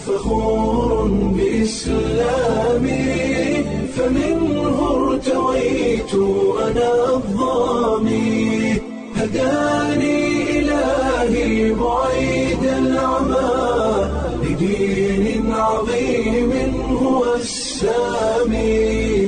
فخور بإسلامي فمنه ارتويت أنا الضامي هداني إلهي بعيد العمى لدين عظيم هو السامي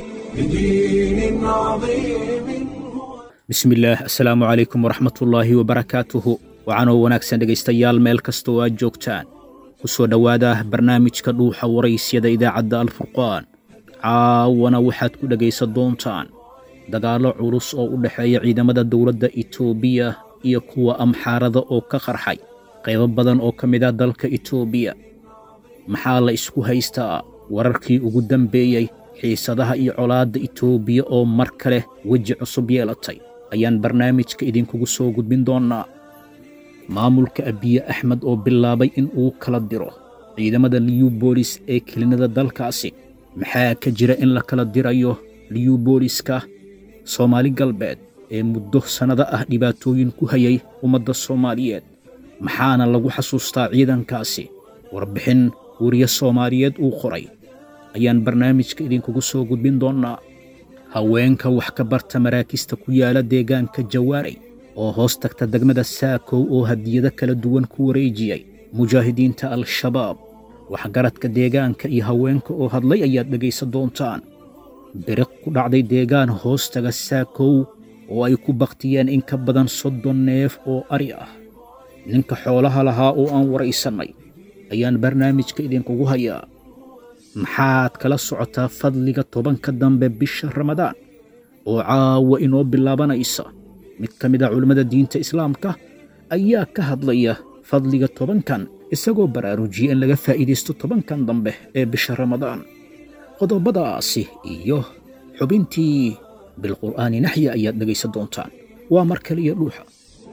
لدين عظيم هو bismillaah assalaamu calaykum waraxmatullaahi wabarakaatuhu waxaanoo wanaagsan dhegaystayaal meel kastoo aad joogtaan ku soo dhowaada barnaamijka dhuuxa waraysyada idaacadda alfurqaan caawana waxaad ku dhegaysan doontaan dagaallo culus oo u dhexeeya ciidamada dowladda itoobiya iyo kuwa amxaarada oo ka qarxay qaybo badan oo ka mid ah dalka itoobiya maxaa la isku haystaa wararkii ugu dambeeyey xiisadaha iyo colaadda itoobiya oo mar kale weji cusub yeelatay ayaan barnaamijka idinkugu soo gudbin doonnaa maamulka abiye axmed oo bilaabay in uu kala diro ciidamada liyubolis ee kelinada dalkaasi maxaa ka jira in la kala dirayo liyubooliska soomaali galbeed ee muddo sannado ah dhibaatooyin ku hayay ummadda soomaaliyeed maxaana lagu xasuustaa ciidankaasi warbixin weriye soomaaliyeed uu qoray ayaan barnaamijka idinkugu soo gudbin doonnaa haweenka wax ka barta maraakista ku yaala deegaanka jawaaray oo hoos tagta degmada saakow oo hadiyado kala duwan ku wareejiyey mujaahidiinta al-shabaab waxgaradka deegaanka iyo haweenka oo hadlay ayaad dhegaysan doontaan biriq ku dhacday deegaan hoostaga saakow oo ay ku baktiyeen in ka badan soddon neef oo ari ah ninka xoolaha lahaa oo aan waraysannay ayaan barnaamijka idinkugu hayaa maxaad kala socotaa fadliga tobanka dambe bisha ramadaan oo caawa inoo bilaabanaysa mid ka mid a culimmada diinta islaamka ayaa ka hadlaya fadliga tobankan isagoo baraarujiyey in laga faa'iidaysto tobankan dambe ee bisha ramadaan qodobadaasi iyo xubintii bilqur'aani naxya ayaad dhegaysan doontaan waa mar kale iyo dhuuxa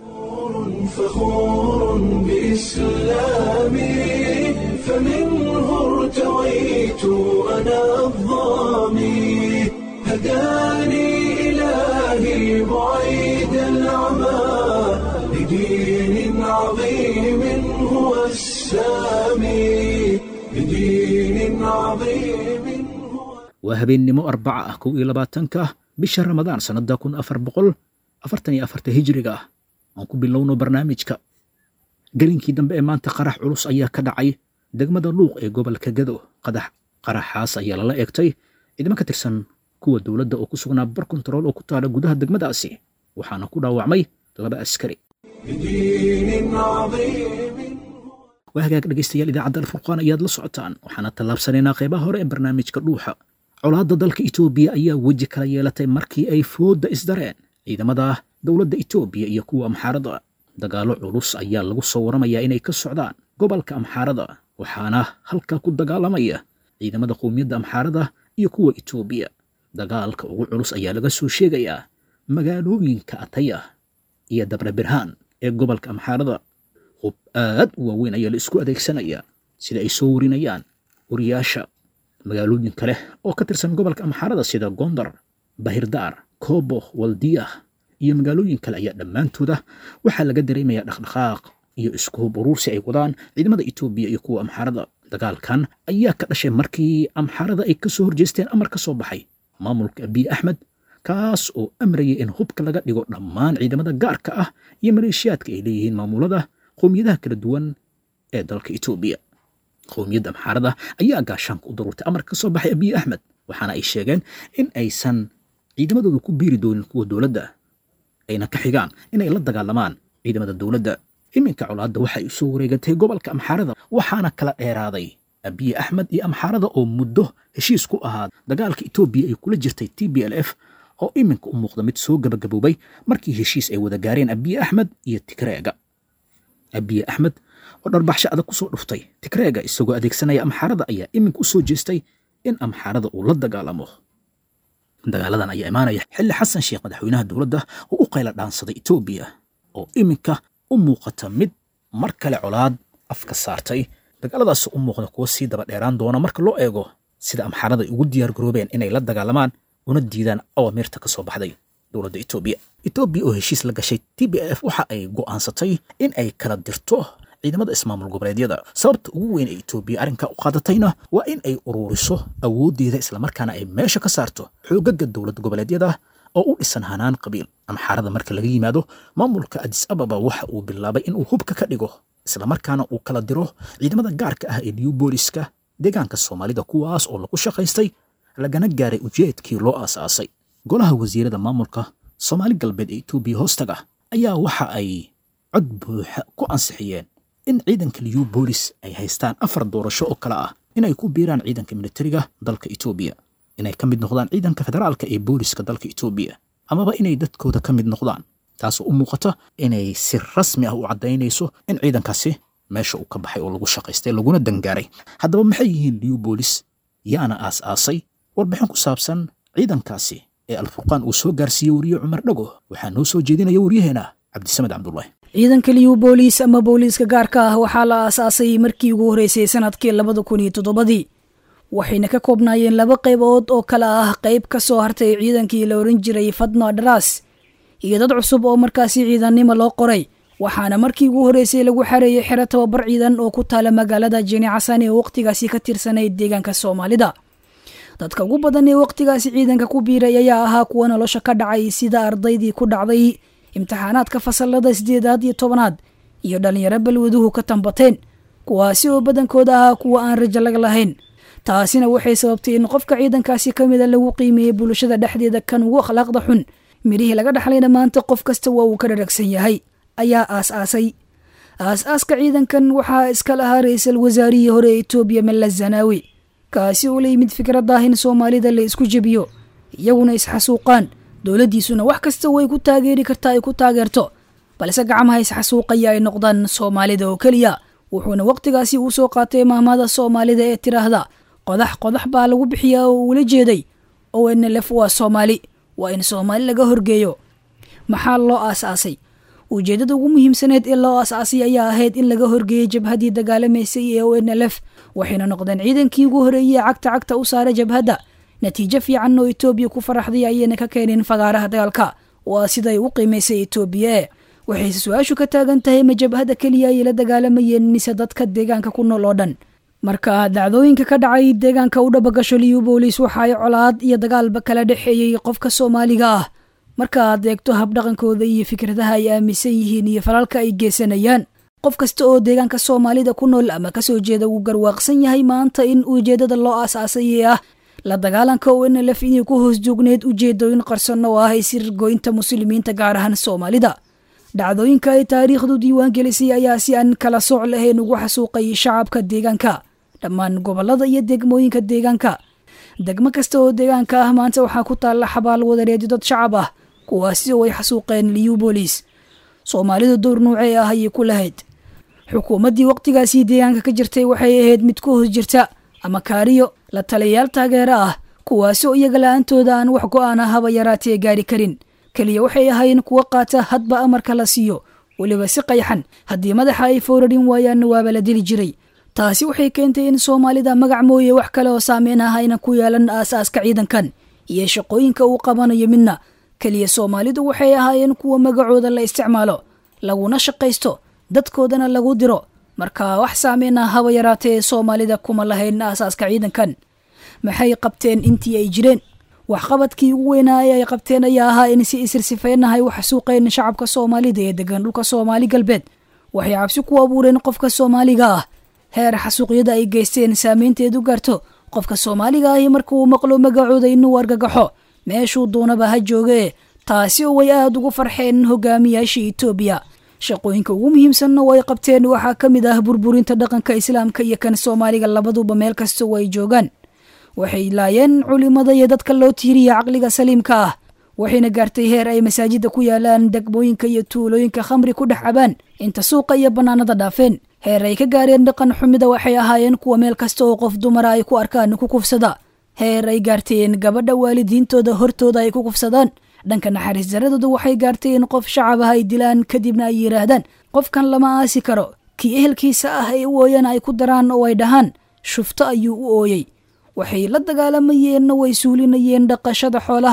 فخور بإسلامي فمنه ارتويت أنا الضامي هداني إلهي بعيد العمى لدين عظيم هو السامي لدين عظيم هو waa habeennimo arbaca ah kow iyo labaatanka bisha ramadaan sannadda kun afar boqol afartan iyo afarta hijriga ah aan ku bilowno barnaamijka gelinkii dambe ee maanta qarax culus ayaa ka dhacay degmada luuq ee gobolka gado qadax qaraxaas ayaa lala eegtay ciidamo ka tirsan kuwa dowladda oo ku sugnaa bar kontarool oo ku taala gudaha degmadaasi waxaana ku dhaawacmay laba askari لدين عظيم waa hagaag dhegaystayaal idaacadda alfurqaan ayaad la socotaan waxaana tallaabsanaynaa qaybaha hore ee barnaamijka dhuuxa colaadda dalka itoobiya ayaa weji kala yeelatay markii ay foodda isdareen ciidamada dowladda itoobiya iyo kuwa amxaarada dagaallo culus ayaa lagu soo waramayaa inay ka socdaan gobolka amxaarada waxaana halkaa ku dagaalamaya ciidamada qowmiyadda amxaarada iyo kuwa itoobiya dagaalka ugu culus ayaa laga soo sheegayaa magaalooyinka ataya iyo dabre birhaan ee gobolka amxaarada hub aad u waaweyn ayaa la isku adeegsanayaa sida ay soo warinayaan wariyaasha magaalooyin kale oo ka tirsan gobolka amxaarada sida gondar bahirdaar koobo waldiyah iyo magaalooyin kale ayaa dhammaantooda waxaa laga dareemayaa dhaqdhaqaaq iyo isku hub uruursi ay wadaan ciidamada itoobiya iyo kuwa amxaarada dagaalkan ayaa ka dhashay markii amxaarada ay ka soo horjeesteen amar ka soo baxay maamulka abiy axmed kaas oo amrayay in hubka laga dhigo dhammaan ciidamada gaarka ah iyo maleeshiyaadka ay leeyihiin maamulada qowmiyadaha kala duwan ee dalka itoobiya qowmiyadda amxaarada ayaa gaashaanka u daruurtay amar ka soo baxay abiy axmed waxaana ay sheegeen in aysan ciidamadooda ku biiri doonin kuwa dowladda ayna ka xigaan inay la dagaalamaan ciidamada dowladda iminka colaadda waxay u soo wareegatay gobolka amxaarada waxaana kala dheeraaday abiy axmed iyo amxaarada oo muddo heshiis ku ahaa dagaalka itoobiya ay kula jirtay t b l f oo iminka u muuqda mid soo gabagaboobay markii heshiis ay wada gaareen abiy axmed iyo tigreega abiy axmed oo dharbaxsho adag ku soo dhuftay tigreega isagoo adeegsanaya amxaarada ayaa iminka u soo jeestay in amxaarada uu la dagaalamo dagaaladan ayaa imaanaya xilli xasan sheekh madaxweynaha dowladda oo u qayla dhaansaday itoobiya oo iminka u muuqata mid mar kale colaad afka saartay dagaaladaas u muuqda kuwa sii daba dheeraan doona marka loo eego sida amxaarada ay ugu diyaar garoobeen inay la dagaalamaan una diidaan awaamirta ka soo baxday dowladda etoobiya etoobiya oo heshiis la gashay t b f waxa ay go'aansatay in ay kala dirto ciidamada ismaamul goboleedyada sababta ugu weyn ee etoobiya arrinka u qaadatayna waa in ay uruuriso awooddeeda islamarkaana ay meesha ka saarto xoogaga dowlad goboleedyada oo u dhisan hanaan qabiil ama xaarada marka laga yimaado maamulka adis ababa waxa uu bilaabay inuu hubka ka dhigo islamarkaana uu kala diro ciidamada gaarka ah ee new booliska deegaanka soomaalida kuwaas oo lagu shaqaystay lagana gaaray ujeedkii loo aasaasay golaha wasiirada maamulka soomaali galbeed ee etoobiya hoostaga ayaa waxa ay cod buuxa ku ansixiyeen in ciidanka new boolis ay haystaan afar doorasho oo kale ah inay ku biiraan ciidanka militariga dalka etoobiya inay ka mid noqdaan ciidanka federaalka ee booliska dalka etoobiya amaba inay dadkooda ka mid noqdaan taasoo u muuqata inay si rasmi ah u caddaynayso in ciidankaasi meesha uu ka baxay oo lagu shaqaystay laguna dangaaray haddaba maxay yihiin new boolis yaana aas-aasay warbixin ku saabsan ciidankaasi ee alfurqaan uu soo gaarsiiyey weriye cumar dhago waxaa noo soo jeedinaya waryaheena cabdisamed cabdulaahi ciidanka liyu booliis ama booliiska gaarka ah waxaa la aasaasay markii ugu horreysay sanadkii labada kun iyo toddobadii waxayna ka koobnaayeen laba qaybood oo kale ah qayb ka soo hartay ciidankii la oran jiray fadna dharaas iyo dad cusub oo markaasi ciidannimo loo qoray waxaana markii ugu horreysay lagu xareeyey xero tababar ciidan oo ku taala magaalada jeni casan ee wakhtigaasi ka tirsanayd deegaanka soomaalida dadka ugu badan ee wakhtigaasi ciidanka ku biiray ayaa ahaa kuwa nolosha ka dhacay sida ardaydii ku dhacday imtixaanaadka fasalada sideedaad iyo tobanaad iyo dhallinyaro balwaduhu ka tambateen kuwaasi oo badankooda ahaa kuwa aan rajo laga lahayn taasina waxay sababtay in qofka ciidankaasi ka mida lagu qiimeeyey bulshada dhexdeeda kan ugu akhlaaqda xun midhihii laga dhaxlayna maanta qof kasta waa uu ka dharagsan yahay ayaa aas-aasay aas-aaska ciidankan waxaa iska lahaa ra-iisul wasaarihii hore ee etoobiya mella zanaawi kaasi oo la yimid fikraddah in soomaalida la isku jebiyo iyaguna isxasuuqaan dowladdiisuna wax kasta way ku taageeri kartaa ay ku taageerto balse gacmaha isxasuuqaya ay noqdaan soomaalida oo keliya wuxuuna wakhtigaasi uu soo qaatay maahmaada soomaalida ee tiraahda qodax qodax baa lagu bixiyaa oo uula jeeday o n lf waa soomaali waa in soomaali laga horgeeyo maxaa loo aas-aasay ujeeddada ugu muhiimsaneed ee loo aas-aasay ayaa ahayd in laga horgeeyey jabhaddii dagaalamaysay ee o n l f waxayna noqdeen ciidankii ugu horreeyey ee cagta cagta u saaray jabhadda natiijo fiican oo etoobiya ku faraxday ayayna ka keeneen fagaaraha dagaalka waa siday u qiimaysay etoobiya e waxayse su-aashu ka taagan tahay ma jabhadda keliya ayay la dagaalamayeen mise dadka deegaanka ku nool oo dhan marka dacdooyinka ka dhacay deegaanka u dhabagasho liyu boolis waxa ay colaad iyo dagaalba kala dhexeeyey qofka soomaaliga ah marka aad eegto habdhaqankooda iyo fikradaha ay aaminsan yihiin iyo falalka ay geysanayaan qof kasta oo deegaanka soomaalida ku nool ama kasoo jeeda wuu garwaaqsan yahay maanta in ujeeddada loo aas-aasayee ah la dagaalanka o n lf inay ku hoos joogneed ujeedooyin qarsan oo ah isirgoynta muslimiinta gaar ahaan soomaalida dhacdooyinka ay taariikhdu diiwaan gelisay ayaa si aan kala sooc lahayn ugu xasuuqay shacabka deegaanka dhammaan gobolada iyo degmooyinka deegaanka degmo kasta oo deegaanka ah maanta waxaa ku taalla xabaal wadareedyo dad shacab ah kuwaasi oo ay xasuuqeen liyu boolis soomaalidu dowr nuucee ah ayay ku lahayd xukuumaddii wakhtigaasii deegaanka ka jirtay waxay ahayd mid ku hoos jirta ama kaariyo la taliyayaal taageero ah kuwaasi oo iyaga la-aantooda aan wax go-aan ah haba yaraatee gaari karin keliya waxay ahaayeen kuwo qaata hadba amarka la siiyo weliba si qayxan haddii madaxa ay fowrarin waayaanna waaba la dili jiray taasi waxay keentay in soomaalida magac mooye wax kale oo saameyn ah ayna ku yeelan aas-aaska ciidankan iyo shaqooyinka uu qabanayo midna keliya soomaalidu waxay ahaayeen kuwa magacooda la isticmaalo laguna shaqaysto dadkoodana lagu diro marka wax saameyn ah haba yaraatee soomaalida kuma lahayn aasaaska ciidankan maxay qabteen intii ay jireen waxqabadkii ugu weynaa ee ay qabteen ayaa ahaa in si isirsifeynahay u xasuuqeen shacabka soomaalida ee degan dhulka soomaali galbeed waxay cabsi ku abuureen qofka soomaaliga ah heer xasuuqyada ay geysteen saameynteedu gaarto qofka soomaaliga ahi marka uu maqlo magacooda inuu argagaxo meeshuu doonaba ha joogee taasi oo way aada ugu farxeen hogaamiyaasha etoobiya shaqooyinka ugu muhiimsanna oo ay qabteen waxaa ka mid ah burburinta dhaqanka islaamka iyo kan soomaaliga labaduba meel kasta oo ay joogaan waxay laayeen culimada iyo dadka loo tiiriya caqliga saliimka ah waxayna gaartay heer ay masaajida ku yaalaan degmooyinka iyo tuulooyinka khamri ku dhex cabaan inta suuqa iyo bannaanada dhaafeen heer ay ka gaareen dhaqan xumida waxay ahaayeen kuwa meel kasta oo qof dumara ay ku arkaan ku kufsada heer ay gaarteen gabadha waalidiintooda hortooda ay ku kufsadaan dhanka naxariis daradooda waxay gaartay in qof shacab ah ay dilaan kadibna ay yidhaahdaan qofkan lama aasi karo kii ehelkiisa ah ay u ooyaan ay ku daraan oo ay dhahaan shufto ayuu u ooyey waxay la dagaalamayeenna way suulinayeen dhaqashada xoolaha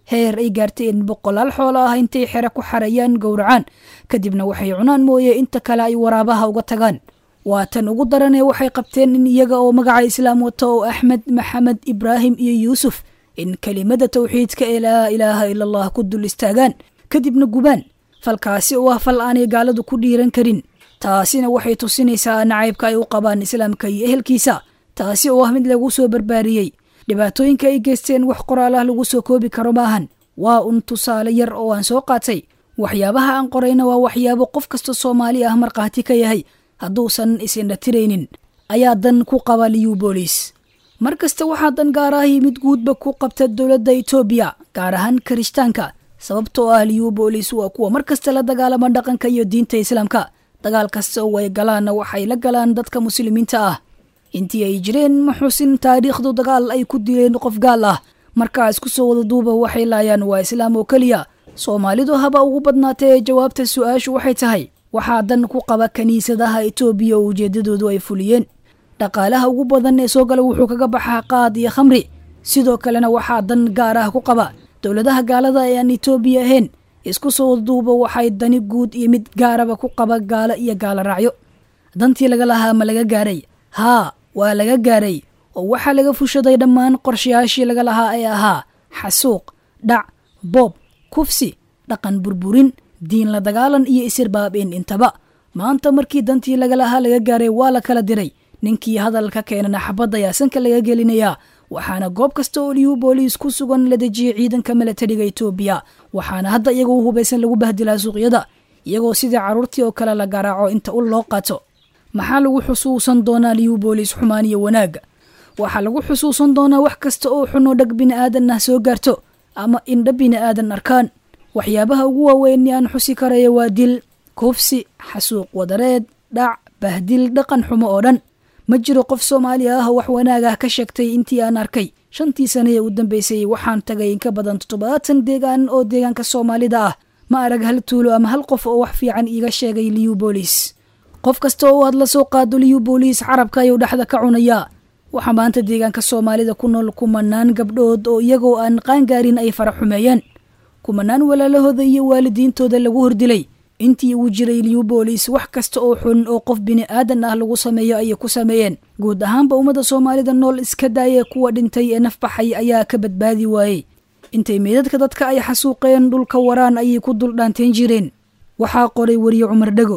heer ay gaartay in boqolaal xoolo ah intay xere ku xarayaan gowracaan kadibna waxay cunaan mooye inta kale ay waraabaha uga tagaan waa tan ugu daranee waxay qabteen in iyaga oo magaca islaam wata oo axmed maxamed ibraahim iyo yuusuf in kelimada tawxiidka ee laa ilaaha ila allah ku dul istaagaan kadibna gubaan falkaasi oo ah fal aanay gaaladu ku dhiiran karin taasina waxay tusinaysaa nacaybka ay u qabaan islaamka iyo ehelkiisa taasi oo ah mid lagu soo barbaariyey dhibaatooyinka ay geysteen wax qoraalah lagu soo koobi karo maahan waa un tusaale yar oo aan soo qaatay waxyaabaha aan qorayna waa waxyaabo qof kasta soomaali ah markhaati ka yahay hadduusan isindhatiraynin ayaa dan ku qaba liyu boolis mar kasta waxaa dan gaar ah mid guudba ku qabta dowladda etoobiya gaar ahaan kirishtaanka sababtoo ah liyu boolis waa kuwa mar kasta la dagaalama dhaqanka iyo diinta islaamka dagaal kasta oo ay galaanna waxay la galaan dadka muslimiinta ah intii ay jireen ma xusin taariikhdu dagaal ay ku dileen qof gaal ah markaa isku soo wada duuba waxay laayaan waa islaam oo keliya soomaalidu haba ugu badnaatee jawaabta su-aashu waxay tahay waxaa dan ku qaba kiniisadaha etoobiya oo ujeedadoodu ay fuliyeen dhaqaalaha ugu badan ee soo gala wuxuu kaga baxaa qaad iyo khamri sidoo kalena waxaa dan gaar ah ku qaba dowladaha gaalada ee aan etoobiya ahayn isku soo duuba waxay dani guud iyo mid gaaraba ku qaba gaalo iyo gaalo raacyo dantii laga lahaa ma laga gaaray haa waa laga gaaray oo waxaa laga fushaday dhammaan qorshayaashii laga lahaa ee ahaa xasuuq dhac boob kufsi dhaqan burburin diin la dagaalan iyo isirbaabeen intaba maanta markii dantii laga lahaa laga gaaray waa la kala diray ninkii hadalka keenana xabadda ayaa sanka laga gelinayaa waxaana goob kasta oo liyu booliis ku sugan la dejiyey ciidanka milatariga etoobiya waxaana hadda iyagoo hubaysan lagu bahdilaa suuqyada iyagoo sidii carruurtii oo kale la garaaco inta ul loo qaato maxaa lagu xusuusan doonaa liyu booliis xumaan iyo wanaagga waxaa lagu xusuusan doonaa wax kasta oo xunoo dhag bini'aadan ah soo gaarto ama indha bini'aadan arkaan waxyaabaha ugu waaweyn aan xusi karaya waa dil kufsi xasuuq wadareed dhac bahdil dhaqan xumo oo dhan ma jiro qof soomaali ah oo wax wanaag ah ka sheegtay intii aan arkay shantii sane ee u dambeysay waxaan tagay inka badan toddobaatan deegaan oo deegaanka soomaalida ah ma arag hal tuulo ama hal qof oo wax fiican iiga sheegay liyu boolis qof kasta oo aad la soo qaado liyu booliis carabka ayuu dhexda ka cunayaa waxaa maanta deegaanka soomaalida ku nool kumanaan gabdhood oo iyagoo aan qaangaarin ay fara xumeeyeen kumanaan walaalahooda iyo waalidiintooda lagu hordilay intii uu jiray liyu booliis wax kasta oo xun oo qof bini'aadan ah lagu sameeyo ayay ku sameeyeen guud ahaanba ummadda soomaalida nool iska daaya kuwa dhintay ee nafbaxay ayaa ka badbaadi waayey intay meydadka dadka ay xasuuqeen dhulka waraan ayay ku dul dhaanteen jireen waxaa qoray weriye cumar dhego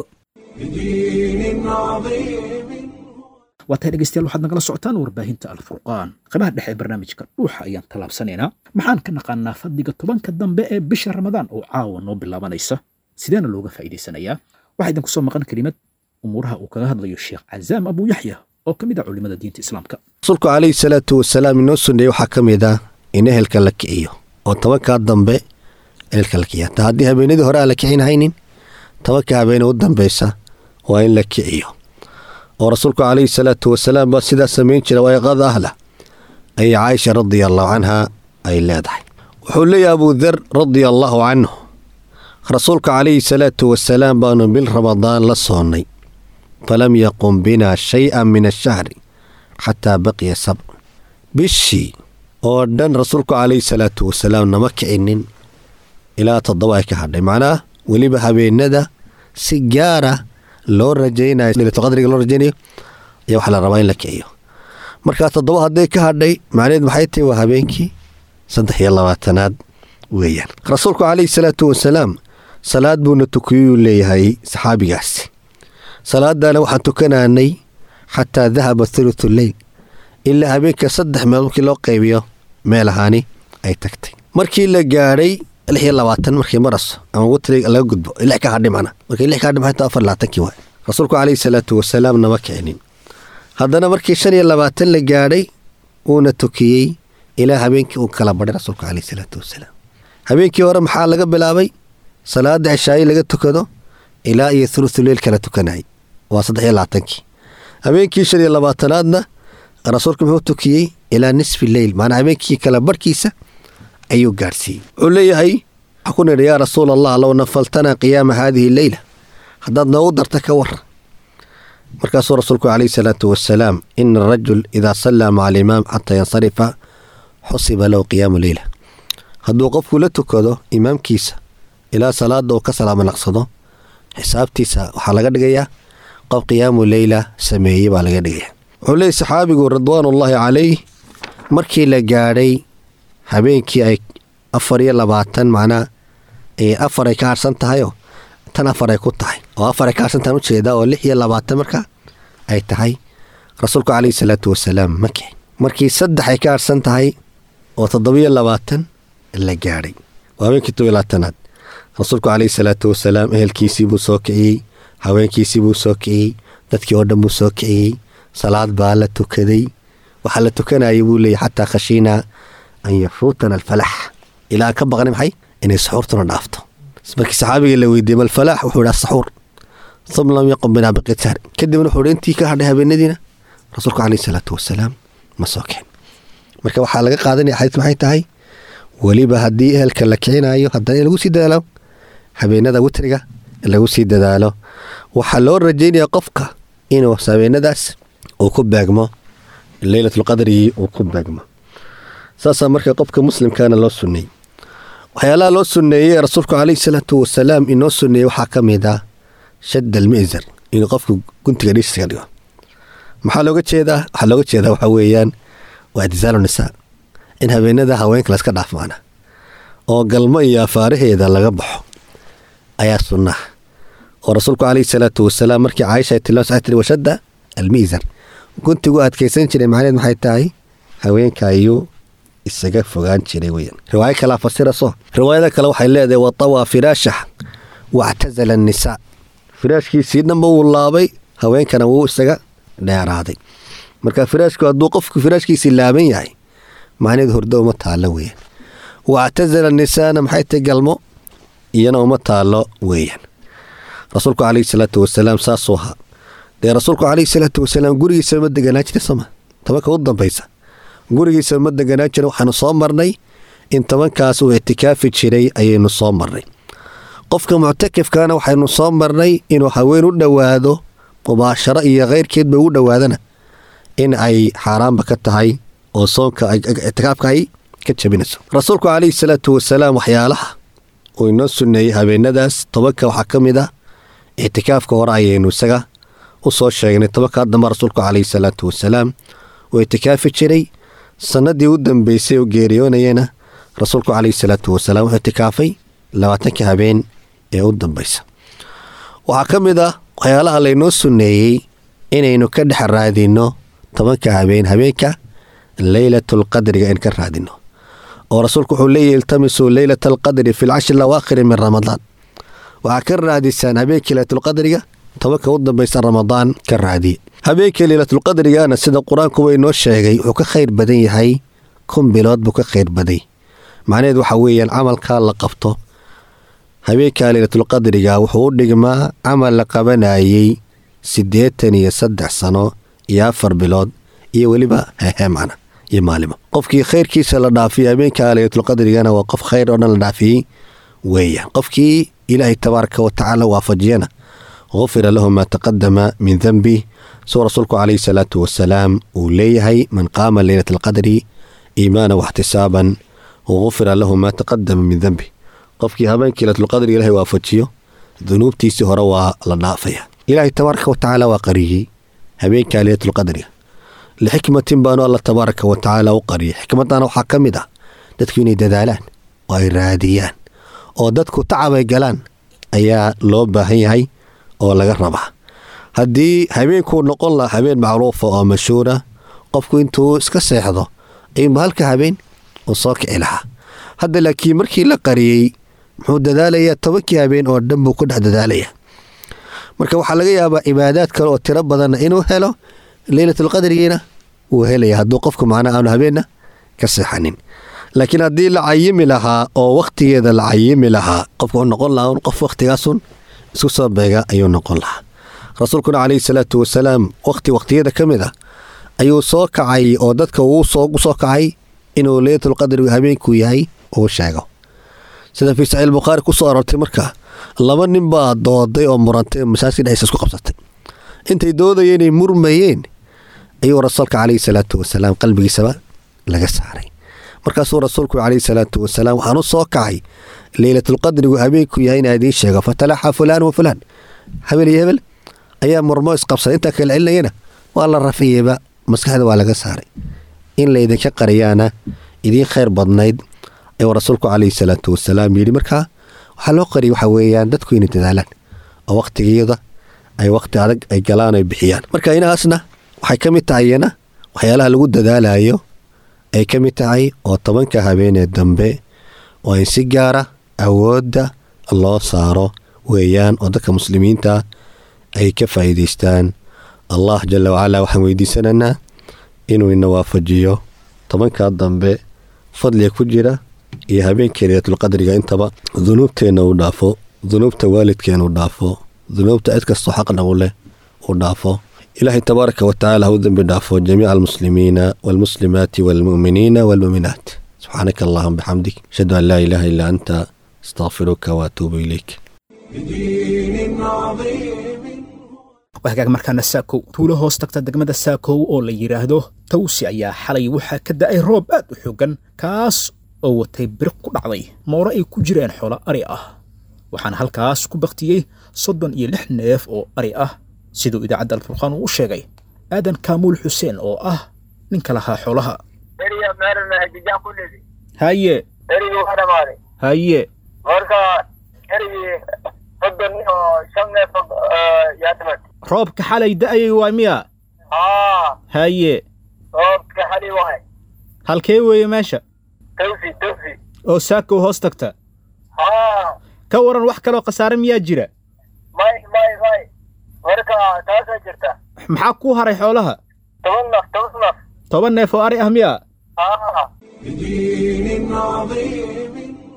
بدين عظيم waa tahay dhegeystayaal waxaad nagala socotaan warbaahinta alfurqaan qaybaha dhexe ee barnaamijka dhuuxa ayaan tallaabsanaynaa maxaan ka naqaanaa fadliga tobanka dambe ee bisha ramadaan oo caawa noo bilaabanaysa sideena looga faa'iidaysanayaa waxaa idinku soo maqan kelimad umuuraha uu kaga hadlayo sheekh cazaam abu yaxya oo ka mid ah culimada diinta islaamka rasuulku calayhi salaatu wasalaam inoo sunneeye waxaa ka mid ah in ehelka la kiciyo oo tobankaa dambe ehelka la kiciyo hataa haddii habeenadii hore aan la kicin haynin tobanka habeene u dambeysa waa in la kiciyo oo rasuulku calayhi salaatu wasalaam baa sidaa samayn jira wayqada ahla ayay caaisha radia allahu canha ay leedahay wuxuu leeyahay abudar radia allaahu canhu rasuulka calayhi salaatu wasalaam baanu bil ramadaan la soonnay falam yaqum binaa shay-an min ashahri xataa baqiya sabc bishii oo dhan rasuulku calayhi salaatu wasalaam nama kicinin ilaa toddoba ay ka hadhay macnaha weliba habeenada si gaara loo rajaynayo leylatulqadriga loo rajaynayo ayaa waxaa la rabaa in la kiciyo markaa toddoba hadday ka hadhay macnaheed maxay tahay waa habeenkii saddex iyo labaatanaad weeyaan rasuulku calayhi salaatu wasalaam salaad buuna tukiyuu leeyahay saxaabigaasi salaadana waxaan tukanaanay xataa dahaba thuluthu leyl ilaa habeenka saddex meel markii loo qaybiyo meel ahaani ay tagtay markii la gaadhay lix iyo labaatan markii maraso ama wutri laga gudbo lix ka hadhay macna markii lix ka hadhay maxay tahay afar labaatankii waay rasuulku calayhi salaatu wasalaam nama kicinin haddana markii shan iyo labaatan la gaadhay uuna tukiyey ilaa habeenkii uu kala badhay rasuulku calayhi salaatu wasalaam habeenkii hore maxaa laga bilaabay salaada cishaayi laga tukado ilaa iyo thuluthu leyl kala tukanayay waa saddex iyo labaatankii habeenkii shan iyo labaatanaadna rasuulku muxuu tukiyey ilaa nisfi leyl maanaa habeenkii kala barhkiisa ayuu gaadhsiiyey wuxuu leeyahay waxaa ku nidhi yaa rasuul allah low nafaltanaa qiyaama haadihi leyla haddaad noogu darta ka war markaasuu rasuulku calayhi salaatu wasalaam ina arajul idaa sallaa maca alimaam xataa yansarifa xusiba lahu qiyaamu leyla hadduu qofku la tukado imaamkiisa ilaa salaada uu ka salaamo naqsado xisaabtiisa waxaa laga dhigayaa qof qiyaamu leyla sameeyey baa laga dhigaya wuxuu leeyay saxaabigu ridwaanullaahi calayh markii la gaadhay habeenkii ay afar iyo labaatan macnaa afar ay ka harsan tahayoo tan afar ay ku tahay oo afar ay ka harsan tahan ujeedaa oo lix iyo labaatan marka ay tahay rasuulku caleyhi salaatu wasalaam ma kicin markii saddex ay ka harsan tahay oo toddobiyo labaatan la gaadhay waa habeenkii tob iyo labaatanaad rasuulku caleyhi salaatu wasalaam ehelkiisii buu soo kiciyey haweenkiisii buu soo kiciyey dadkii oo dhan buu soo kiciyey salaad baa la tukaday waxaa la tukanayay buu leeyay xataa khashiinaa an yafuutana alfalax ilaa aan ka baqnay maxay inay saxuurtuna dhaafto markii saxaabiga la weydiiyey malfalaax wuxuu idhaa saxuur uma lam yaqum binaa biqitaar kadibna wuxuu intii ka hadhay habeenadiina rasuulku caleyhi salaatu wasalaam ma soo kicin marka waxaa laga qaadanaya xadiis maxay tahay weliba haddii ehelka la kicinayo haddana in lagu sii dadaalo habeenada witriga lagu sii dadaalo waxaa loo rajeynaya qofka inuu habeenadaas uu ku beegmo leylatulqadrigii uu ku beegmo saasaa marka qofka muslimkana loo sunneeyey waxyaalaha loo sunneeyey ee rasuulku caleyhi salaatu wasalaam inoo sunneeyey waxaa ka mid ah shadd almi'zar inuu qofku guntiga dhiiska dhigo maxaa looga jeedaa waxaa looga jeedaa waxaa weeyaan waa itizaalu nisaa in habeenada haweenka layska dhaafmaana oo galmo iyo afaaraheeda laga baxo ayaa sunnaha oo rasuulku caleyhi salaatu wasalaam markii caaisha ay tilmaamsa waxay tiri washadda almi'zar guntigu adkaysan jiray macnaheed maxay tahay haweenka ayuu isaga fogaan jiray weyaan riwaayo kalea fasiraso riwaayada kale waxay leedahay watawaa firaashah wactazala annisaa firaashkiisii dhanba wuu laabay haweenkana wuu isaga dheeraaday marka firaashku hadduu qofku firaashkiisii laaban yahay macnaheed hordo uma taallo weeyaan wactazala nisaana maxay tahay galmo iyana uma taallo weeyaan rasuulku caleyhi salaatu wasalaam saasuu ahaa dee rasuulku caleyhi salaatu wasalaam gurigiisa ma deganaa jira soma tobanka u dambaysa gurigiisa ma deganaa jira waxaanu soo marnay in tobankaas uu ictikaafi jiray ayaynu soo marnay qofka muctakifkana waxaynu soo marnay inuu haween u dhowaado mubaasharo iyo keyrkeedba ugu dhowaadana in ay xaaraanba ka tahay oo soonka ictikaafka ay ka jabinayso rasuulku caleyhi salaatu wasalaam waxyaalaha uu inoo sunneeyey habeenadaas tobanka waxaa ka mid ah ictikaafka hore ayaynu isaga u soo sheegnay tobankaa damba rasuulku caleyhi salaatu wasalaam uu ictikaafi jiray sanadii u dambeysay oo geeriyoonayana rasuulku caleyhi salaatu wasalaam wuxuu ictikaafay labaatanka habeen ee u dambaysa waxaa ka mid ah waxyaalaha laynoo sunneeyey inaynu ka dhex raadinno tobanka habeen habeenka leylatulqadriga in ka raadino oo rasuulku wuxuu leeyahy iltamisuu leylata alqadri fi lcashri lawaakhiri min ramadaan waxaa ka raadisaan habeenkii leylatulqadriga tobanka u dambaysa ramadaan ka raadiye habeenkii leylatulqadrigana sida qur-aanku wa inoo sheegay wuxuu ka khayr badan yahay kun bilood buu ka khayr baday macnaheed waxaa weeyaan camalkaa la qabto habeenkaa leylatulqadriga wuxuu u dhigmaa camal la qabanayey siddeetan iyo saddex sano iyo afar bilood iyo weliba hehe macna iyo maalimo qofkii khayrkiisa la dhaafiyey habeenkaa leylatulqadrigana waa qof khayr oo dhan la dhaafiyey weeyaan qofkii ilaahay tabaaraka wa tacaala waafajiyana gufira lahu maa taqadama min denbih suu rasuulku caleyhi salaatu wasalaam uu leeyahay man qaama leylata alqadri iimaana waxtisaaban gufira lahu maa taqadama min denbih qofkii habeenkii leylatulqadri ilahay waafajiyo dunuubtiisii hore waa la dhaafaya ilaahay tabaaraka wa tacaala waa qariyey habeenkaa leylatulqadriga lixikmatin baanu alla tabaaraka wa tacaala u qariyay xikmadana waxaa ka mid ah dadku inay dadaalaan oo ay raadiyaan oo dadku tacabay galaan ayaa loo baahan yahay oo laga rabaa haddii habeenkuu noqon lahaa habeen macruufa oo mashhuura qofku intuu iska seexdo ayuunba halka habeen uu soo kici lahaa hadda laakiin markii la qariyey muxuu dadaalayaa tobankii habeen oo dhan buu ku dhex dadaalayaa marka waxaa laga yaabaa cibaadaad kale oo tiro badanna inuu helo leylatulqadrigiina wuu helaya hadduu qofku macnaa aanu habeenna ka seexanin laakiin haddii la cayimi lahaa oo wakhtigeeda la cayimi lahaa qofku wuxuu noqon lahaa qof waktigaasun isku soo beega ayuu noqon lahaa rasuulkuna caleyhi salaatu wasalaam wakhti wakhtiyada ka mid ah ayuu soo kacay oo dadka uu soo kacay inuu leylatulqadrigu habeenkuu yahay uu sheego sida fii saxiix bukhaari ku soo aroortay marka laba nin baa dooday oo murantay oo masaajidka dhexdiisa isku qabsatay intay doodayeen ay murmayeen ayuu rasuulka caleyhi salaatu wasalaam qalbigiisaba laga saaray markaasuu rasuulku calayhi salaatu wasalaam waxaan u soo kacay leylatulqadrigu habeenku yahay inaa idiin sheego fatalaxa fulaan wa fulaan habel iyo hebel ayaa murmo isqabsaday intaa kala celinayana waa la rafiyeyba maskaxda waa laga saaray in laydinka qariyaana idiin khayr badnayd ayuu rasuulku calayhi salaatu wasalaam yidhi markaa waxaa loo qariyay waxaa weeyaan dadku inay dadaalaan oo wakhtigeeda ay wakhti adag ay galaan ay bixiyaan marka inahaasna waxay ka mid tahay iyana waxyaalaha lagu dadaalayo ay ka mid tahay oo tobanka habeenee dambe oo in si gaara awoodda loo saaro weeyaan oo dadka muslimiinta ay ka faa'iidaystaan allah jalla wacalaa waxaan weydiisanaynaa inuu ina waafajiyo tobankaa dambe fadliga ku jira iyo habeenkii leylatulqadriga intaba dunuubteenna uu dhaafo dunuubta waalidkeena uu dhaafo dunuubta cid kastoo xaqna u leh uu dhaafo ilaahay tabaaraka wa tacaala ha u dembi dhaafo jamiica almuslimiina waalmuslimaati waalmu'miniina waalmu'minaat subxaanaka allahuma bixamdik ashhadu an laa ilaaha illaa anta astaqfiruka waatuubu ilayk بدين عظيم wahagaag markaana saakow tuulo hoos tagta degmada saakow oo la yidhaahdo tawsi ayaa xalay waxaa ka da'ay roob aad u xooggan kaas oo watay biriq ku dhacday mooro ay ku jireen xoolo ari ah waxaana halkaas ku baktiyey soddon iyo lix neef oo ari ah siduu idaacadda alfurqaan uu u sheegay aadan kaamuul xuseen oo ah ninka lahaa xoolaha eriga meerna hajijaan ku dhidi haye erigii waa dhamaaday haye marka erigii soddon oo shan neef yaa dhimatay roobka xalay da'ayay waa miya haa haye roobka xali waay halkee weeye meesha tawsi tawsi oo saakow hoos tagta haa ka waran wax kaloo khasaare miyaa jira may may may marka taasaa jirta maxaa kuu haray xoolaha toban naf toban naf toban neef oo ari ah miya haa بدين عظيم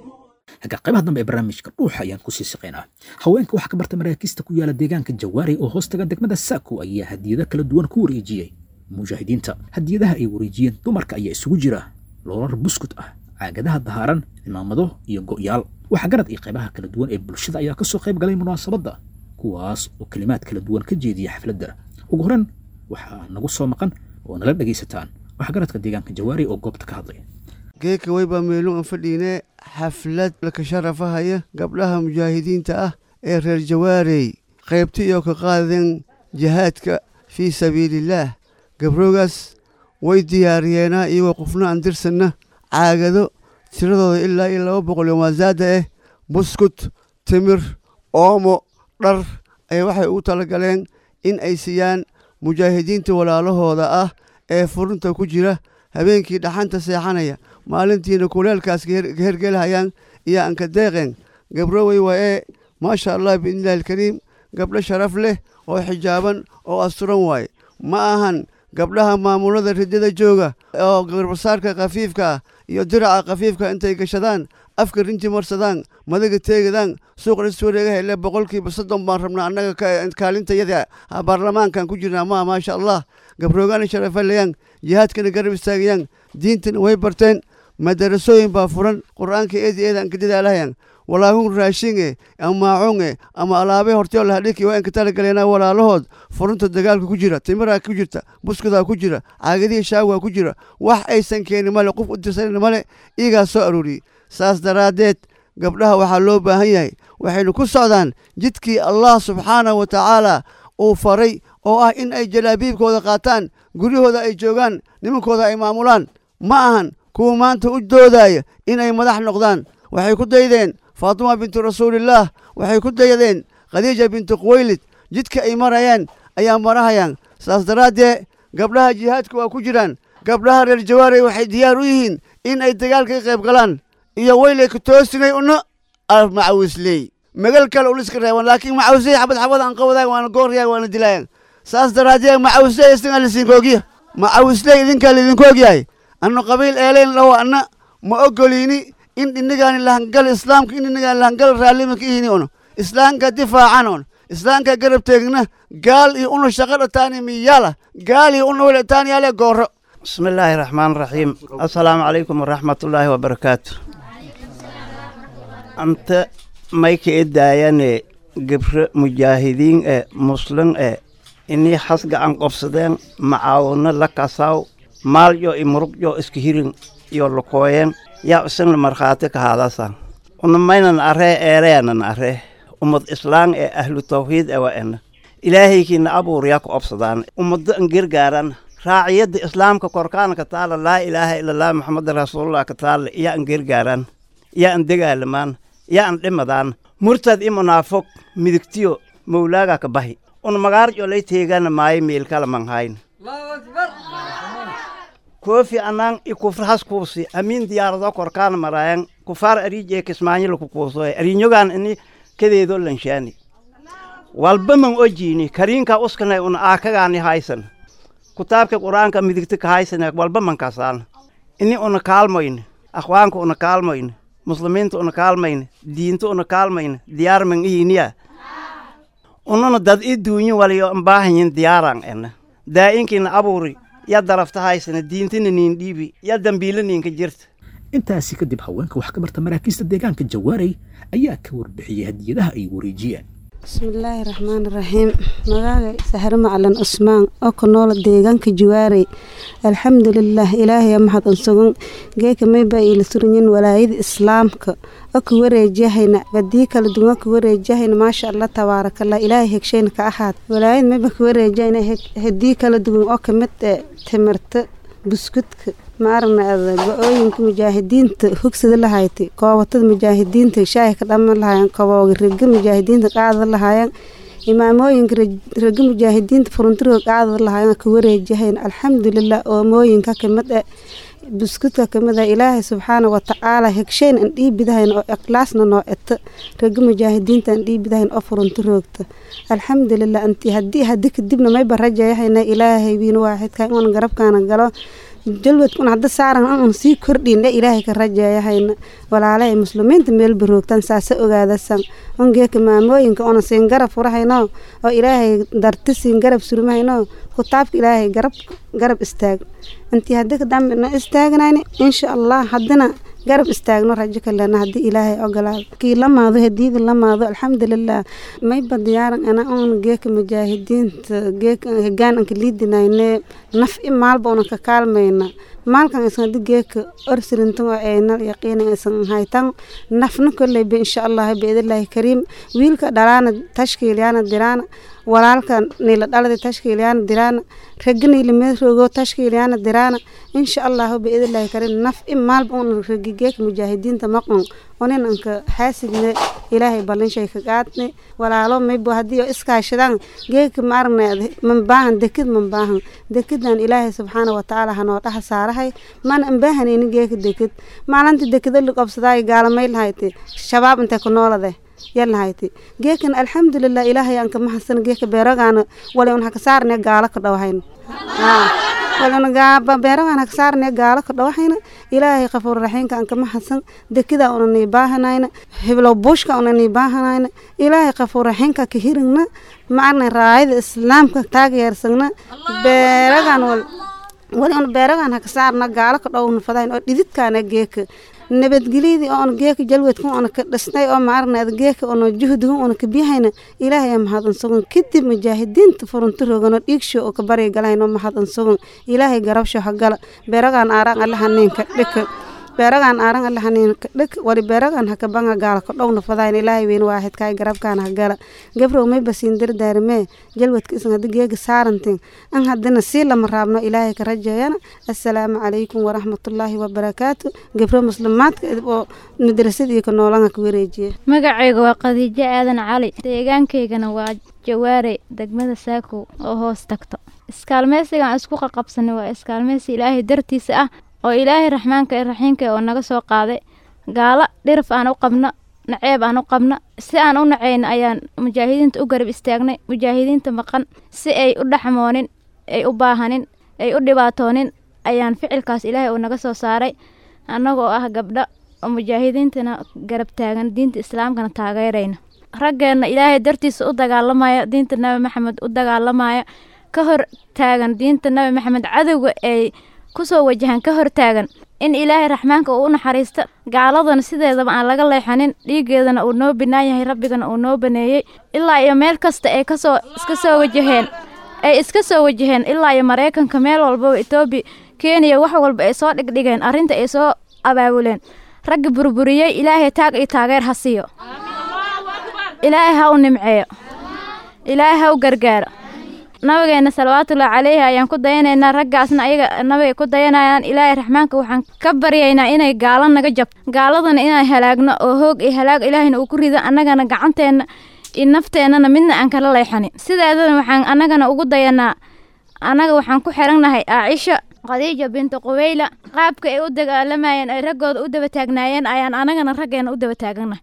haga qaybaha dambe ee barnaamijka dhuuxa ayaan kusii siqaynaa haweenka waxaa ka barta maraakiista ku yaala deegaanka jawaari oo hoostaga degmada saako ayaa hadiyado kala duwan ku wareejiyey mujaahidiinta hadiyadaha ay wareejiyeen dumarka ayaa isugu jira loorar buskut ah caagadaha dahaaran cimaamado iyo go'yaal waxaa garad iyo qaybaha kala duwan ee bulshada ayaa kasoo qayb galay munaasabadda kuwaas oo kelimaad kala duwan ka jeediya xafladda ugu horreyn waxaa nagu soo maqan oo nala dhegaysataan waxaa garadka deegaanka jawaari oo goobta ka hadlay geeka weybaa meelun aan fadhiine xaflad laka sharafahaya gabdhaha mujaahidiinta ah ee reer jawaarey qaybta iyo ka qaadeen jihaadka fii sabiilillaah gabroogaas way diyaariyeenaa iyagoo qofna aan dirsanna caagado tiradooda ilaa iyo laba boqol iyo maasaada ah buskut timir oomo dhar ayaa waxay ugu talagaleen in ay siiyaan mujaahidiinta walaalahooda ah ee furunta ku jira habeenkii dhaxanta seexanaya maalintiina kuleelkaas ka hergelahayaan iyo anka deeqeen gabrowey waa ee maasha allah biidnillahi alkariim gabdho sharaf leh oo xijaaban oo asturan waaye ma ahan gabdhaha maamulada ridada jooga oo garbasaarka khafiifka ah iyo diraca khafiifka intay gashadaan afka rinti marsadaan madaga teegadaan suuqna iswareega hele boqolkiiba soddon baan rabnaa annaga kaalintayada baarlamaankan ku jirnaa maa maasha allah gabroogaana sharafalayaan jihaadkana garab istaagayaan diintana way barteen madarasooyin baa furan qur-aanka eedi eeda anka dadaalahayaan walaahun raashinge ama maacunge ama alaabe horteo lahadhiki waa inka talagaleena walaalahood furunta dagaalka ku jira timiraa ku jirta buskudaa ku jira caagadihii shaagaa ku jira wax aysan keenin male qof u dirsanin male iyagaa soo arooriyey saas daraaddeed gabdhaha waxaa loo baahan yahay waxaynu ku socdaan jidkii allah subxaanahu wa tacaala uu faray oo ah in ay jalaabiibkooda qaataan guryahooda ay joogaan nimankooda ay maamulaan ma ahan kuwa maanta u doodaya inay madax noqdaan waxay ku daydeen faatima bintu rasuulillaah waxay ku daydeen khadiija bintu khuwaylid jidka ay marayaan ayaa marahayaan saas daraaddee gabdhaha jihaadka waa ku jiraan gabdhaha reer jawaarey waxay diyaar u yihiin in ay dagaalka ka qayb galaan iyo weylay ka toosinay una macawisley magal kale uliska reeban laakiin macawisley xabad xabad aan qabadaay waana gooryaay waana dilaayaan saas daraaddeed macawisley istingaa lasiinka ogya macawisley idinkaa laidinku ogyahay annu qabiil eelayn dhawo anna ma ogoliini in inagaani lahangal islaamka in inagaani lahangal raallima ka ihini ono islaamka difaacan on islaamka garab teegna gaal iyo una shaqa dhataani miyaala gaal iyo una welataani yaale gooro بسم الله الرحمن الرحيم السلام عليكم ورحمة الله وبركاته أنت مايك إداياني قبر مجاهدين إيه مسلم إيه إني حسق عن قفصدين معاونا لكاساو مال يو إمرق يو إسكهيرين iyo lukooyen yaa isagna markhaati ka haadasan una maynan aree eereenan aree ummad islaan ee ahlu tawxiid ewa ena ilaahaykiina abuuryaa ku obsadaan ummaddo an gargaaran raaciyadda islaamka korkaana ka taala laa ilaaha ilalah maxameda rasuulullah ka taala iya an gargaaran iya an degaalamaan iya an dhimadaan murtad i munaafog midigtiyo mawlaaga ka bahi un magaar jolay teegana maayo miilkala manhayn koofi anaan i kufrahas kuusi amiin diyaarado korkaana maraayan kufaar ariijee kismaanyila ku kuusoy ariinyogaan ini kadeedo lanshaani walba man ojiini kariinka uskanay una aakagaani haysan kutaabka qur-aanka midigta ka haysane walba man kasaan ini una kaalmoyn akhwaanka una kaalmoyn muslimiinta una kaalmayn diinta una kaalmayn diyaar man iiniya ununa dad i duunyi waliyo mbaahanyin diyaaran ena daa'inkiina abuuri ya darafta haysana diintina niin dhiibi ya dambiila niinka jirta intaasi kadib haweenka wax ka barta maraakiista deegaanka jawaarey ayaa ka warbixiyey hadiyadaha ay wareejiyeen bismillaahi raxmaani raxiim magaaga sahre macalin cusmaan oo ku noola deegaanka jawaarey alxamdulilaah ilaahay maxad unsugan geeka maybaa iila suranyin walaayada islaamka oo ka wareejahayna badii kala duwan ka wareejahayna maasha allah tabaarakallah ilaahay hegshayna ka ahaad walaayad mayba ka wareejahayna hadii kala duwan oo kamid ee timirta buskudka ma aragna go-ooyinka mujaahidiinta hogsada lahayti koobatada mujaahidiinta shaahi ka dhama lahaayeen kobooga rega mujaahidiinta qaada lahaayeen imaamooyinka rega mujaahidiinta furuntiroga qaada lahaayeen ka wareejahayn alxamdulilah oomooyinka kamid e buskudka kamid a ilaahay subxaana watacaala hegshayn aan dhiibidahayn oo ikhlaasna noo eto rega mujaahidiinta aan dhiibidahayn oo furunti roogta alxamdulilah anti hadii hadi kadibna mayba rajayahayna ilaahay wiina waaxidka inuun garabkaana galo jalwadkun hadda saaran un sii kordhiindhe ilaahay ka rajeeyahayna walaalahay muslimiinta meelba roogtan saase ogaadasan ungeeka maamooyinka una siin garab furahayno oo ilaahay darti siin garab surmahayno kutaabka ilaahay garab garab istaag intii haddi kadambe na istaagnayni insha allah haddina garab istaagno rajo kalena haddii ilaahay ogolaado kii lamaado hadiida lamaado alxamdulilah mayba diyaaran ana un geeka mujaahidiinta geeka hegaan anka liidinayne naf i maalba una ka kaalmayna maalkan isan hadi geeka orsirintan oo aynal yaqiina isan haytan nafna koleyba insha allah biidillaahi kariim wiilka dhalaana tashkiilyaana diraana walaalka niila dhalada tashkiilyaana diraana rega niila meeroogo tashkiilyaana diraana insha allahu biidillaahi kariim naf i maalba una regi geeka mujaahidiinta maqon onin anka xaasidne ilaahay ballinshay ka qaadne walaalo maybo haddii oo iskaashadaan geeka ma aragna manbaahan dekid manbaahan dekidan ilaahay subxaana watacaala hanoo dhaha saarahay mana anbaahanayni geeka dekid maalinta dekida liqobsadaay gaalamay lahayti shabaab intay ku noolade yalahayti geekan alxamdulilah ilaahay aan ka mahadsan geeka beerogaana wali un haka saarne gaalo ka dhawahayn beeragaan haka saarne gaalo ka dhawahayna ilaahay qafuur raxiimka aan ka mahadsan dekida una nii baahanayna hiblow buushka una nii baahanayna ilaahay qafuur raxiimka ka hirigna maarna raayada islaamka taageersagna beeragaan wal wali un beeragaan haka saarna gaalo ka dhowna fadayn oo dhididkaana geeka nabadgelyadii oona geeka jalwadka ona ka dhisnay oo maaragna geeka ona juhdiga ona ka biyahayna ilaahay mahadin sugan kadib mujaahidiinta furunti roogano dhiigsho oo ka bari galayno mahadin sugan ilaahay garabsho hagala beeragaan aaraan alla haniinka dhika beeragaan aaran alla haniinka dhik wali beeragaan haka banga gaala ka dhowna fadayn ilaahay weyn waaxidkaay garabkaan hagala gabrow may basiin dardaarmee jalwadka isan haddi geega saarantin an haddina sii lama raabno ilaahay ka rajeeyana assalaamu calaykum waraxmatullaahi wabarakaatu gabro muslimaadka oo madrasadii ka noolanga ka wareejiya magacayga waa khadiijo aadan cali deegaankaygana waa jawaare degmada saakow oo hoos tagto iskaalmeysigaan isku qaqabsanay waa iskaalmeysi ilaahay dartiisa ah oo ilaahay raxmaanka ee raxiimka oo naga soo qaaday gaalo dhirif aan u qabno naceeb aan u qabno si aan u nacayno ayaan mujaahidiinta u garab istaagnay mujaahidiinta maqan si ay u dhaxmoonin ay u baahanin ay u dhibaatoonin ayaan ficilkaas ilaahay uu naga soo saaray annagoo ah gabdho oo mujaahidiintana garab taagan diinta islaamkana taageerayna raggeenna ilaahay dartiisa u dagaalamaya diinta nabi maxamed u dagaalamaya ka hor taagan diinta nabi maxamed cadowga ay kusoo wajahan ka hortaagan in ilaahay raxmaanka uu u naxariisto gaaladana sideedaba aan laga leexanin dhiigeedana uu noo binaan yahay rabbigana uu noo baneeyey ilaa iyo meel kasta ay kasoo iska soo wajaheen ay iska soo wajaheen ilaa iyo maraykanka meel walbaba etoobiya kenya wax walba ay soo dhigdhigeen arrinta ay soo abaabuleen ragga burburiyey ilaahay taag iyo taageer ha siiyo ilaahay ha u nimceeyo ilaahay ha u gargaaro nabigeena salawaatullaahi caleyhi ayaan ku dayanaynaa raggaasna ayaga nabigay ku dayanayaan ilaahay raxmaanka waxaan ka baryaynaa inay gaalo naga jabto gaaladana inaan halaagno oo hoog iyo halaag ilaahayna uu ku rido annagana gacanteenna iyo nafteennana midna aan kala leexanin sideedana waxaan annagana ugu dayanaa annaga waxaan ku xirannahay aacisha khadiija bintu quweyla qaabka ay u dagaalamayeen ay raggooda u daba taagnaayeen ayaan annagana raggeena u daba taagannahay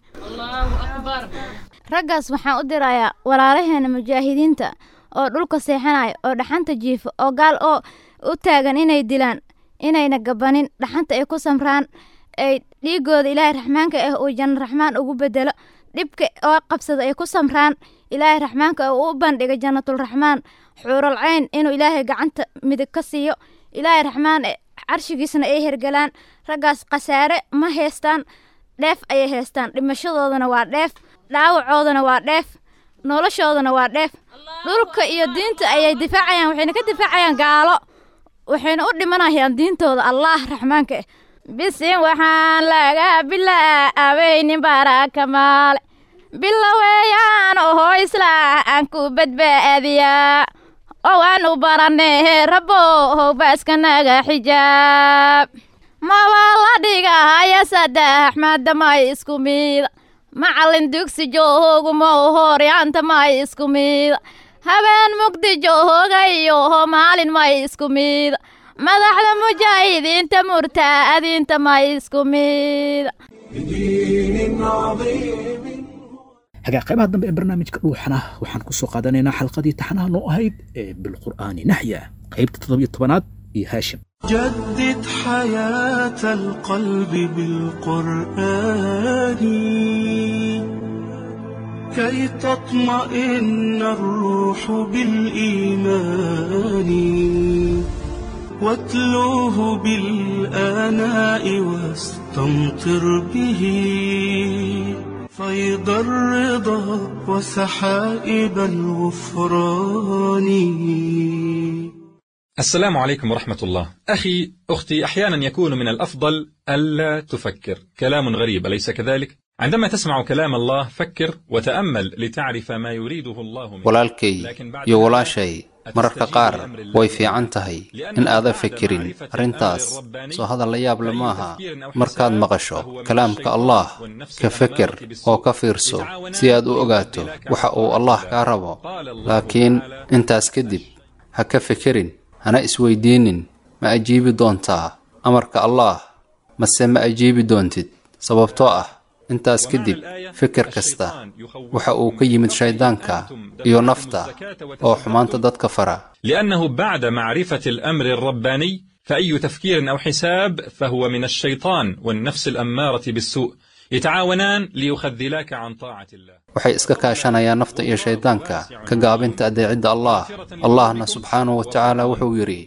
raggaas waxaan u dirayaa walaalaheena mujaahidiinta oo dhulka seexanaya oo dhaxanta jiifo oo gaal oo u taagan inay dilaan inayna gabanin dhaxanta ay ku samraan ay dhiigooda ilaahay raxmaanka ah uu janno raxmaan ugu bedelo dhibka oo qabsada ay ku samraan ilaahay raxmaanka uu u bandhiga jannatulraxmaan xuural cayn inuu ilaahay gacanta midig ka siiyo ilaahay raxmaan carshigiisna ay hergalaan raggaas khasaare ma heestaan dheef ayay heestaan dhimashadoodana waa dheef dhaawacoodana waa dheef noloshoodana waa dheef dhulka iyo diinta ayay difaacayaan waxayna ka difaacayaan gaalo waxayna u dhimanayaan diintooda allah raxmaanka ah bisin waxaan laga bilaabaynin baraka maale biloweeyaan oho isla aan ku badbaadiyaa oo aan u baranee rabbo howbaaska naga xijaab mabaa la dhigahaya saddex maadamay isku miida macallin dugsi joohoogu mau hooryaanta may isku miida habeen mugdi joohoogayo maalin may isku miida madaxda mujaahidiinta murtaadiinta may isku miida بدين عظيم hagaa qaybaha dambe ee barnaamijka dhuuxana waxaan ku soo qaadanaynaa xalqadii taxanaha noo ahayd ee bilqur'aani naxya qaybta toddobiyo tobanaad iyo haashim جدد حياة القلب بالقرآن كي تطمئن الروح بالإيمان واتلوه بالآناء واستمطر به فيض الرضا وسحائب الغفران السلام عليكم ورحمة الله. أخي، أختي، أحيانا يكون من الأفضل ألا تفكر. كلام غريب أليس كذلك؟ عندما تسمع كلام الله فكر وتأمل لتعرف ما يريده الله منك. walaalkay iyo walaashay mararka qaar way fiican tahay in aadan fikirin arrintaas soo hadal la yaab le maaha markaad maqasho kalaamka allah ka feker oo ka fiirso si aad u ogaato waxa uu allah kaa rabo laakiin intaas kadib ha ka fekerin hana isweydiinin ma ajiibi doontaa amarka allaah mase ma ajiibi doontid sababtoo ah intaas kadib fikir kasta waxa uu ka yimid shayddaanka iyo nafta oo xumaanta dadka fara لأنه بعد معرفة الأمر الرباني فأي تفكير أو حساب فهو من الشيطان والنفس الأمارة بالسوء يتعاونان ليخذلاك عن طاعة الله waxay iska kaashanayaan nafta iyo shayddaanka ka gaabinta adeecidda allah allahna subxaanahu wa tacaala wuxuu yidhi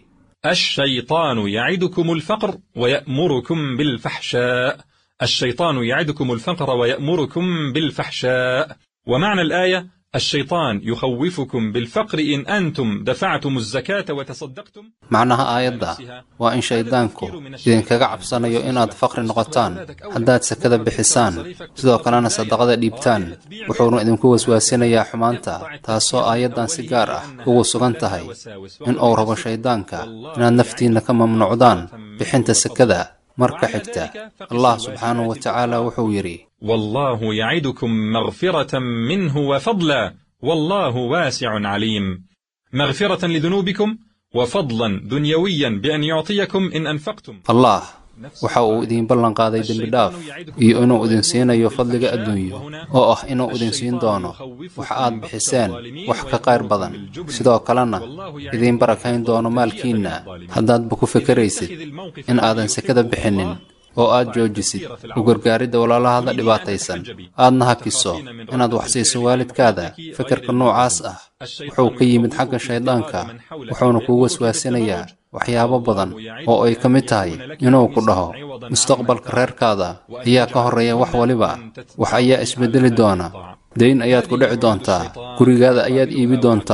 الشيطان يعدكم الفقر ويأمركم بالفحشاء الشيطان يعدكم الفقر ويأمركم بالفحشاء ومعنى الآية الشيطان يخوفكم بالفقر إن أنتم دفعتم الزكاة وتصدقتم macnaha aayadda waa in shayddaanku idinkaga cabsanayo inaad faqri noqotaan haddaad sakada bixisaan sidoo kalena sadaqada dhiibtaan wuxuuna idinku waswaasinayaa xumaanta taasoo aayaddan si gaar ah ugu sugan tahay in uu rabo shayddaanka inaad naftiinna ka mamnuucdaan bixinta sakada marka xigta allah subxaanahu wa tacaala wuxuu yidhi والله يعدكم مغفرة منه وفضلا والله واسع عليم مغفرة لذنوبكم وفضلا دنيويا بأن يعطيكم إن أنفقتم allah waxa uu idiin ballan qaaday dembi dhaaf iyo inuu idin siinayo fadliga adduunyo oo ah inuu idin siin doono wax aad bixiseen wax ka qayr badan sidoo kalena idiin barakayn doono maalkiinna haddaadba ku fekeraysid in aadan sekada bixinin oo aad joojisid u gargaaridda walaalahada dhibaataysan aadna hakiso inaad wax siiso waalidkaada fekerka noocaas ah wuxuu ka yimid xagga shayddaanka wuxuuna kuu waswaasinayaa waxyaabo badan oo ay ka mid tahay inuu ku dhaho mustaqbalka reerkaada ayaa ka horreeya wax waliba wax ayaa isbeddeli doona dayn ayaad ku dhici doontaa gurigaada ayaad iibi doontaa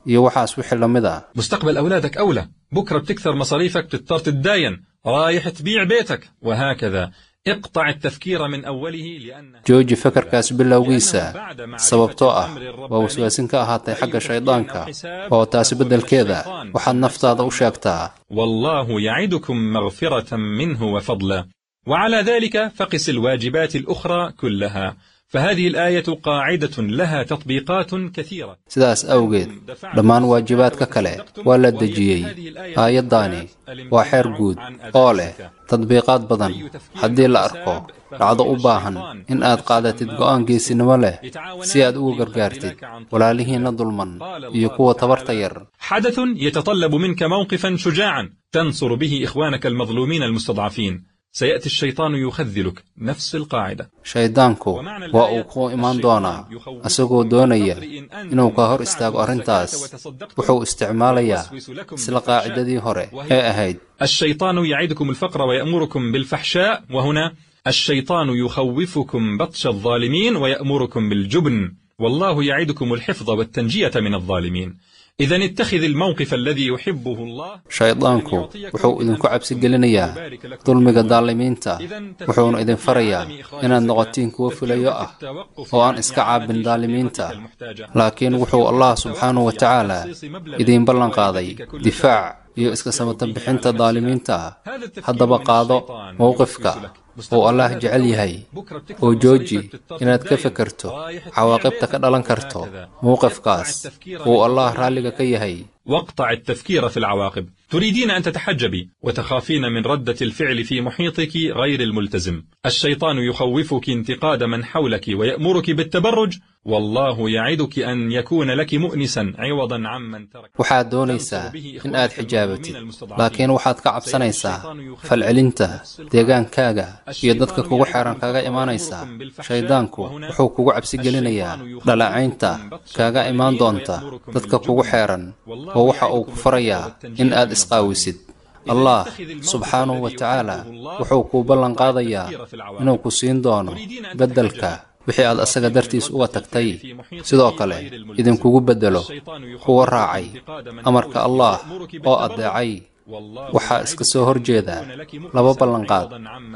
iyo waxaas wixii la mid ah مستقبل أولادك أولى بكرة بتكثر مصاريفك بتضطر تتداين رايح تبيع بيتك وهكذا اقطع التفكير من أوله لأن jooji fakarkaas bilowgiisa sababtoo ah waa waswaasin ka ahaatay xagga shayddaanka oo taasi beddelkeeda waxaad naftaada u sheegtaa والله يعدكم مغفرة منه وفضلا وعلى ذلك فقس الواجبات الأخرى كلها فهذه الآية قاعدة لها تطبيقات كثيرة sidaas awgeed dhammaan waajibaadka kale waa la dejiyey aayaddaani waa xeer guud oo leh tadbiiqaad badan haddii la arko dhacdo u baahan in aad qaadatid go'aan geesinimo leh si aad ugu gargaartid walaalihiinna dulman iyo kuwa tabarta yar حدث يتطلب منك موقفا شجاعا تنصر به إخوانك المظلومين المستضعفين سيأتي الشيطان يخذلك نفس القاعدة shayddaanku waa uu kuu imaan doonaa isagoo doonaya inuu ka hor istaago arrintaas wuxuu isticmaalayaa isla qaacidadii hore ee ahayd الشيطان يعدكم الفقر ويأمركم بالفحشاء وهنا الشيطان يخوفكم بطش الظالمين ويأمركم بالجبن والله يعدكم الحفظ والتنجية من الظالمين إذا اتخذ الموقف الذي يحبه الله shayddaanku wuxuu idinku cabsi gelinayaa dulmiga daalimiinta wuxuuna idin farayaa inaad noqotiin kuwo fulayo ah oo aan iska caabin daalimiinta laakiin wuxuu allah subxaanahu wa tacaala idiin ballanqaaday difaac iyo iska samatan bixinta daalimiinta haddaba qaado mowqifka uu allah jecel yahay oo jooji inaad ka fekerto cawaaqibta ka dhalan karto mowqifkaas uu allah raalliga ka yahay واقطع التفكير في العواقب تريدين أن تتحجبي وتخافين من ردة الفعل في محيطك غير الملتزم الشيطان يخوفك انتقاد من حولك ويأمرك بالتبرج والله يعدك أن يكون لك مؤنسا عوضا عمن ترك waxaad doonaysaa in aad xijaabatid laakiin waxaad ka cabsanaysaa falcelinta deegaankaaga iyo dadka kugu xeeran kaga imaanaysa shayddaanku wuxuu kugu cabsi gelinayaa dhalacaynta kaaga imaan doonta dadka kugu xeeran oo waxa uu ku farayaa in aad isqaawisid allah subxaanahu wa tacaala wuxuu kuu ballan qaadayaa inuu ku siin doono beddelka wixii aad asaga dartiis uga tagtay sidoo kale idinkugu beddelo kuwa raacay amarka allah oo addeecay waxaa iska soo hor jeeda laba ballanqaad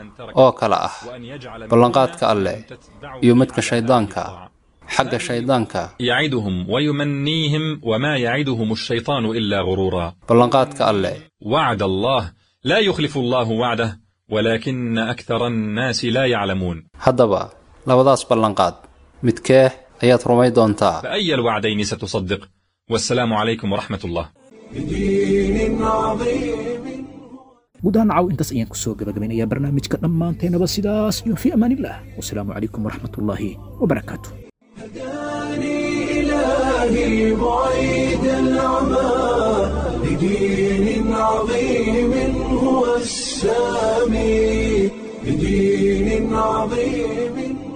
oo kale ah ballanqaadka alleh iyo midka shayddaanka xagga shayddaanka يعدهم ويمنيهم وما يعدهم الشيطان إلا غرورا ballanqaadka alleh وعد الله لا يخلف الله وعده ولكن أكثر الناس لا يعلمون haddaba labadaas ballanqaad midkee ayaad rumay doontaa فأي الوعدين ستصدق والسلام عليكم ورحمة الله بدين عظيم guud ahaan caw intaas ayaan kusoo gabagabaynayaa barnaamijka dhammaanteenaba sidaas iyo fi amaanillah wasalaamu calaykum waraxmatullaahi wabarakaatu إلهي بعيد العمى بدين عظيم هو السامي بدين عظيم